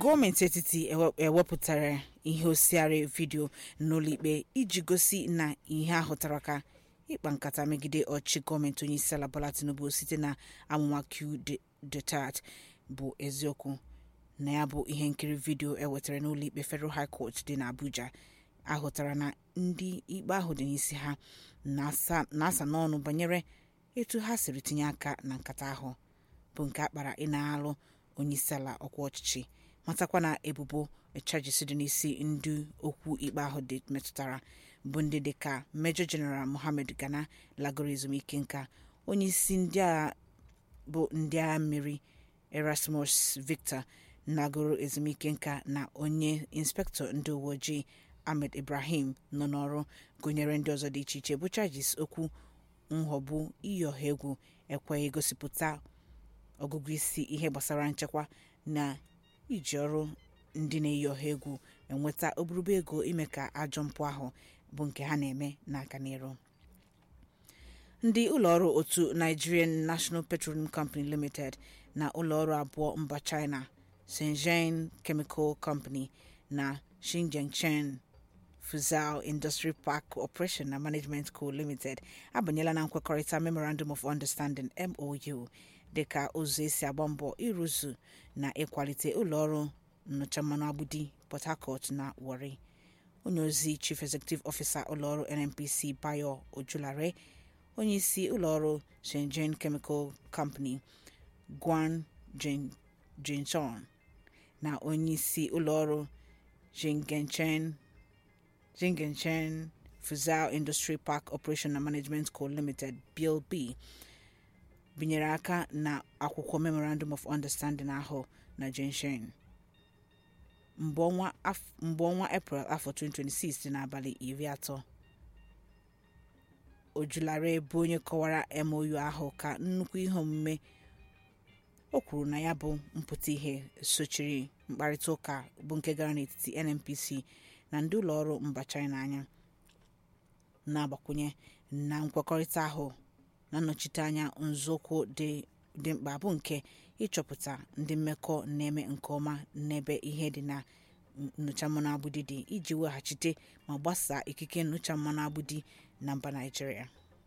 gọọmenti etiti ewe- ewepụtara ihe osiari vidio n'ụlọikpe iji gosi na ihe ahụtara ka ịkpa nkata megide ọchịchị gọọmenti onyeisiala bola tinubu site na amụma q detat bụ eziokwu na ya bụ ihe nkiri vidio ewetara n'ụlọikpe federal high court dị n'abuja ahụtara na ndị ikpe ahụ dị n'isi ha na-asa na-asa n'ọnụ banyere etu ha siri tinye aka na nkata ahụ bụ nke akpara ịna-alụ onyeisiala ọkwa ọchịchị matakwa na ebubo echajisi dị n'isi ndị okwu ikpe ahụ dị metụtara bụ ndị dịka Major General Mohammed Gana lagoro ezumike nka onyeisi ndị agha bụ ndị agha mmiri Erasmus Victor nagoro ezumike nka na onye inspektọ ndị uwe ojii Ahmed Ibrahim nọ n'ọrụ gụnyere ndị ọzọ dị iche iche bụ charges okwu nghọgbu iyi ọha egwu ekweghị gosipụta ọgụgụ isi ihe gbasara nchekwa na iji ọrụ ndị na-eyi ọha egwu enweta oburuba ego ime ka ajọ mpụ ahụ bụ nke ha na-eme n'aka n'iru ndị ụlọọrụ otu Nigerian National Petroleum Company Limited na ụlọọrụ abụọ mba China Shenzhen Chemical Company na Xinjiang Fuzhou Industry Park Operation and Management Co Limited abanyela na nkwekọrịta Memorandum of Understanding MOU dịka ụzọ esi agba mbọ ịrụzu na ịkwalite ụlọọrụ nnụcha mmanụ agbudi Port Harcourt na Warri onye ozi Chief Executive Officer ụlọọrụ NNPC Bayo Ojulare onyeisi ụlọọrụ Shenzhen Chemical Company Guan Jin- Jinchon na onyeisi ụlọọrụ Jingenchen Jingenchen Fuzhou Industry Park Operation and Management Co Limited Bill B binyere aka na akwụkwọ Memorandum of Understanding ahụ na Jinshen mgbe ọnwa af- mgbe ọnwa April afọ 2026 dị n'abalị iri atọ Ojulare bụ onye kọwara MOU ahụ ka nnukwu ihe omume o kwuru na ya bụ mpụta ihe sochiri mkparịta ụka bụ nke gara n'etiti NNPC na ndị ụlọọrụ mba China anya na-agbakwunye na nkwekọrịta ahụ na-anọchite anya nzọụkwụ dị dị mkpa bụ nke ịchọpụta ndị mmekọ na-eme nke ọma n'ebe ihe dị na nnụcha mmanụ agbudi dị iji weghachite ma gbasaa ikike nnụcha mmanụ agbudi na mba Naịjirịa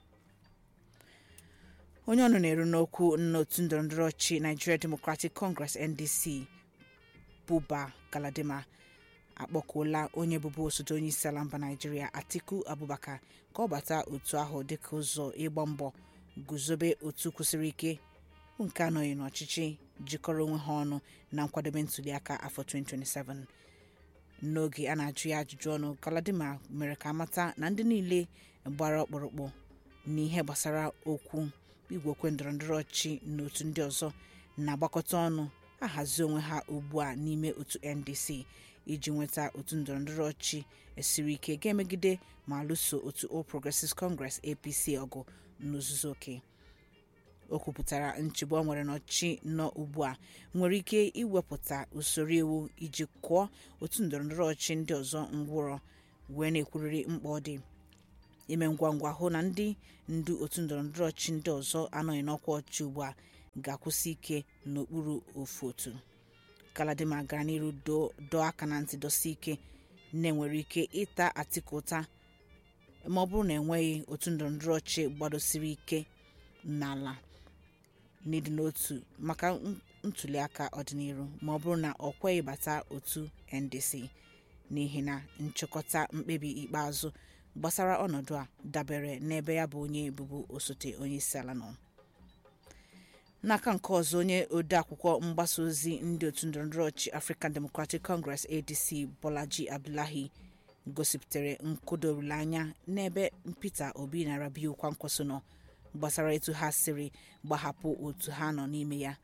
onye ọnụ na-eru n'okwu n'otu ndọrọndọrọ ọchịchị Nigeria Democratic Congress NDC Buba Galadima akpọkuola onye bụbu osote onye isi ala mba Naịjirịa Atiku Abubakar ka ọ bata otu ahụ dịka ụzọ ịgba mbọ guzobe otu kwụsịrị ike bụ nke anọghị n'ọchịchị jikọrọ onwe ha ọnụ na nkwadobe ntuliaka afọ 2027 n'oge a na-ajụ ya ajụjụ ọnụ Galadima mere ka amata na ndị niile gbara ọkpụrụkpụ n'ihe gbasara okwu igwe okwe ndọrọndọrọ ọchịchị na otu ndị ọzọ na-agbakọta ọnụ ahazi onwe ha ugbu a n'ime otu NDC iji nweta otu ndọrọndọrọ ọchịchị esiri ike ga-emegide ma lụso otu All Progressives Congress APC ọgụ n'ozuzu oke o kwupụtara nchegbu ọ nwere n'ọchịchị nọ ugbu a nwere ike iwepụta usoro iwu iji kụọ otu ndọrọndọrọ ọchịchị ndị ọzọ ngwụrọ wee na-ekwurịrị mkpa ọ dị ime ngwa ngwa hụ na ndị ndu otu ndọrọndọrọ ọchịchị ndị ọzọ anọghị n'ọkwa ọchịchị ugbu a ga-akwụsị ike n'okpuru ofu otu Galadima gara n'iru doo dọọ aka na ntị dọsi ike na-enwere ike ịta Atiku ụta ma ọ bụrụ na enweghị otu ndọrọndọrọ ọchịchị gbadosiri ike n'ala n'ịdị n'otu maka n- ntuliaka ọdịnihu ma ọ bụrụ na ọ kweghị bata otu NDC n'ihi na nchịkọta mkpebi ikpeazụ gbasara ọnọdụ a dabere n'ebe ya bụ onye bụbu osote onye isi ala nọ n'aka nke ọzọ onye odeakwụkwọ mgbasa ozi ndị otu ndọrọndọrọ ọchịchị African Democratic Congress ADC Bolaji Abdullahi gosipụtara nkụda olileanya n'ebe Peter Obi na Rabiu Kwankwaso nọ gbasara etu ha siri gbahapụ otu ha nọ n'ime ya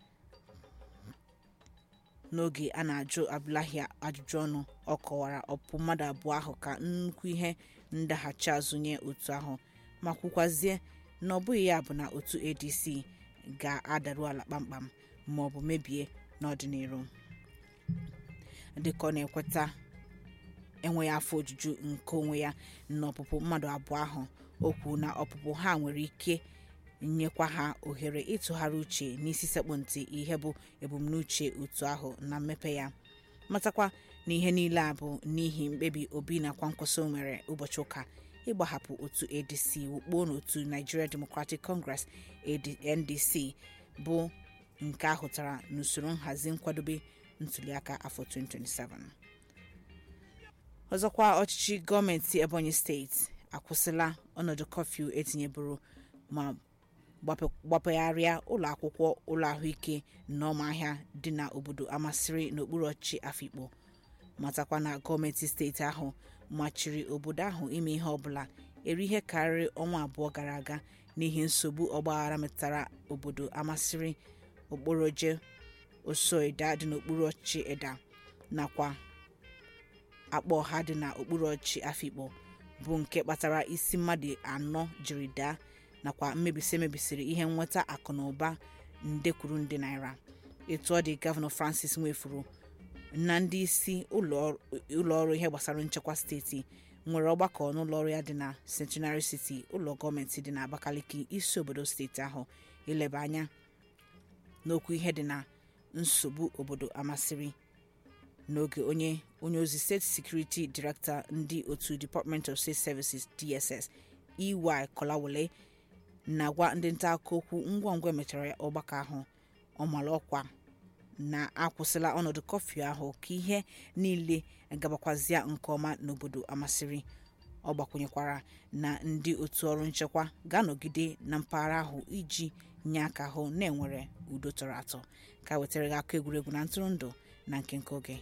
n'oge a na-ajụ Abdullahi ajụjụ ọnụ ọ kọwara ọpụ mmadụ abụọ ahụ ka nnukwu ihe ndaghachi azụ nye otu ahụ ma kwukwazie na ọ bụghị ya bụ na otu ADC ga-adaru ala kpamkpam ma ọ bụ mebie n'ọdịnihu dịka ọ na-ekweta enweghị afọ ojuju nke onwe ya na ọpụpụ mmadụ abụọ ahụ o kwuru na ọpụpụ ha nwere ike nyekwa ha ohere ịtụgharị uche n'isi sekpụ ntị ihe bụ ebumnuche otu ahụ na mmepe ya matakwa na ihe niile a bụ n'ihi mkpebi obi na kwankwaso nwere ụbọchị ụka ịgbahapụ otu adc wukpo n'otu nigeria democratic congress ndc bụ nke ahụtara n'usoro nhazi nkwadobe ntuliaka afọ 2027 ọzọkwa ọchịchị gọọmenti ebonyi steeti akwụsịla ọnọdụ kọfịu etinyeburu ma gbapegharịa ụlọ akwụkwọ ụlọ ahụike na ọmahịa dị na obodo amasịrị n'okpuru ọchịchị afikpo matakwa na gọọmenti steeti ahụ machiri obodo ahụ ime ihe ọbụla eri ihe karịrị ọnwa abụọ gara aga n'ihi nsogbu ọgbaghara metụtara obodo amasịrị okporoje osoeda dị n'okpuru ọchịchị eda nakwa akpa ọha dị na okpuru ọchịchị afikpo bụ nke kpatara isi mmadụ anọ jiri daa nakwa mmebisi emebisiri ihe nnweta akụ na ụba nde kwuru nde naira etu ọ dị gọvanọ francis nwefuru na ndị isi ụlọọrụ ihe gbasara nchekwa steeti nwere ọgbakọ n'ụlọọrụ ya dị na centenary city ụlọ gọọmenti dị na abakaliki isi obodo steeti ahụ ileba anya n'okwu ihe dị na nsogbu obodo amasịrị n'oge onye onye ozi steeti security director ndị otu department of state services dss ey kọlawole na-agwa ndị nta akụkọ okwu ngwa ngwa emechara ọgbakọ ahụ ọmara ọkwa na-akwụsịla ọnọdụ kọfị ahụ ka ihe niile gabakwazịa nke ọma n'obodo amasịrị ọ gbakwunyekwara na ndị otu ọrụ nchekwa ga-anọgide na mpaghara ahụ iji nye aka hụ na enwere udo tọrọ atọ ka wetara gị akụ egwuregwu na ntụrụndụ na nke nke oge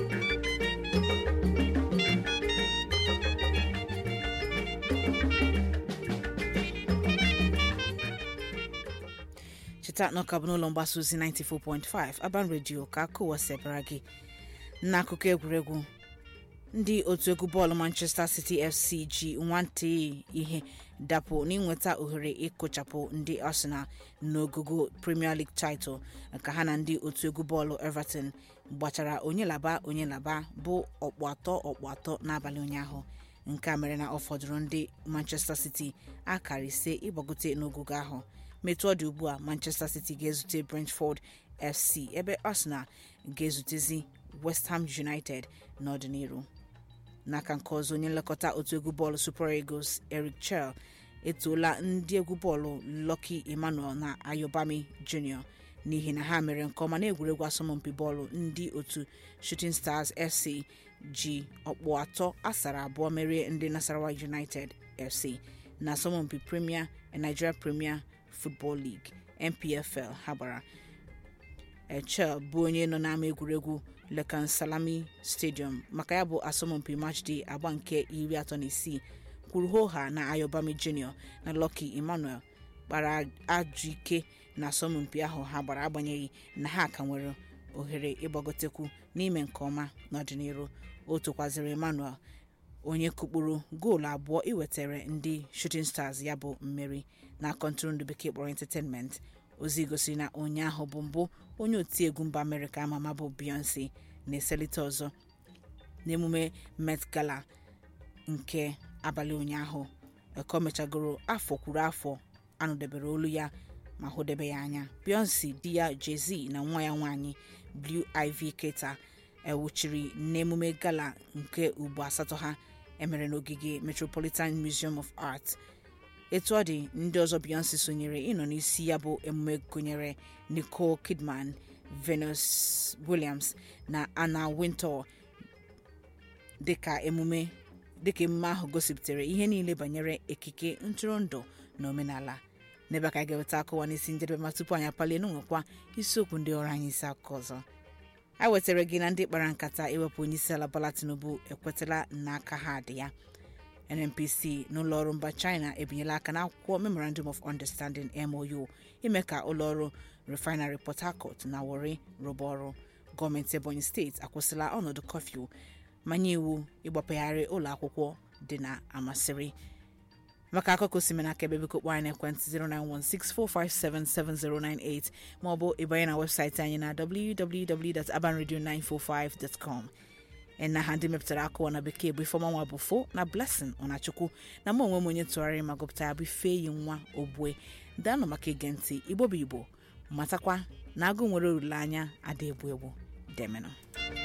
cheta na ọka bụ n'ụlọ mgbasa ozi 94.5 aban redio ka akụwa sebara gị n'akụkọ egwuregwu ndị otu egwu bọọlụ manchester city fc ji nwantị ihe dapụ n'inweta ohere ịkụchapụ ndị arsenal n'ogogo premier league title ka ha na ndị otu egwu bọọlụ everton gbachara onye laba onye laba bụ ọkpụ atọ ọkpụ atọ n'abalị ụnyaahụ nke a mere na ọ fọdụrụ ndị manchester city akara ise ịgbagote n'ogogo ahụ metụ ọ dị ugbu a manchester city ga-ezute brentford fc ebe arsenal ga-ezutezi west ham united n'ọdịnihu n'aka nke ọzọ onye nlekọta otu egwu bọọlụ super eagles eric chel etoola ndị egwu bọọlụ lucky emmanuel na ayobami junior n'ihi na ha mere nke ọma n'egwuregwu asọmpi bọọlụ ndị otu shooting stars fc ji ọkpụ atọ asara abụọ merie ndị nasarawa united fc na asọmpi premier nigeria premier football league npfl ha gbara echel bụ onye nọ n'ama egwuregwu lekan salami stadium maka ya bụ asọmpi matchday agba nke iri atọ na isii kwuru hoha na ayobami junior na lucky emmanuel kpara ajụ ike na asọmpi ahụ ha gbara agbanyeghị na ha ka nwere ohere ịgbagotekwu n'ime nke ọma n'ọdịnihu o tokwaziri emmanuel onye kụkpụrụ goolu abụọ iwetara ndị shooting stars ya bụ mmeri na kọntụrụndụ bekee kpọrọ entertainment ozi gosiri na ụnyaahụ bụ mbụ onye otiegwu mba amerịka ama ama bụ beyonce na-eselite ọzọ n'emume met gala nke abalị ụnyaahụ eko mechagoro afọ kwuru afọ anụdebere olu ya ma hụdebe ya anya beyonce di ya jay-z na nwa ya nwaanyị blue ivy keta ewuchiri n'emume gala nke ugbo asatọ ha emere n'ogige metropolitan museum of art etu ọ dị ndị ọzọ beyonce sonyere ịnọ n'isi ya bụ emume gụnyere nicole kidman venus williams na anna wintour dịka emume dịka emume ahụ gosipụtara ihe niile banyere ekike ntụrụndụ na omenala n'ebe ka anyị ga-eweta akụwa n'isi njedebe ma tupu anyị apalie n'nwekwa isiokwu ndị ọrụ anyị isi akụkọ ọzọ a wetara gị na ndị kpara nkata iwepụ onye isi ala Bola Tinubu ekwetala n'aka ha dị ya nnpc n'ụlọọrụ mba china ebinyela aka n'akwụkwọ memorandum of understanding mou ime ka ụlọọrụ refinery port harcourt na wori rụba ọrụ gọọmenti ebonyi steeti akwụsịla ọnọdụ kọfịu manye iwu ịgbapegharị ụlọ akwụkwọ dị na amasịrị maka akụkọ osimiri aka ebe biko kpọọ anyị n'ekwentị 09164577098 maọbụ ịbanye na webụsaịtị anyị na www.abanradio945.com na ha ndị mepụtara akụwa na bekee bụ ifeọmanwa bụ fo na blessing ọnachukwu na mụ onwe m onye tụgharịrị ma gụpụta ya bụ ifeyi nwa ogbue daanụ maka ige ntị igbo bụ igbo matakwa na agụ nwere olileanya ada egbu egbu demenụ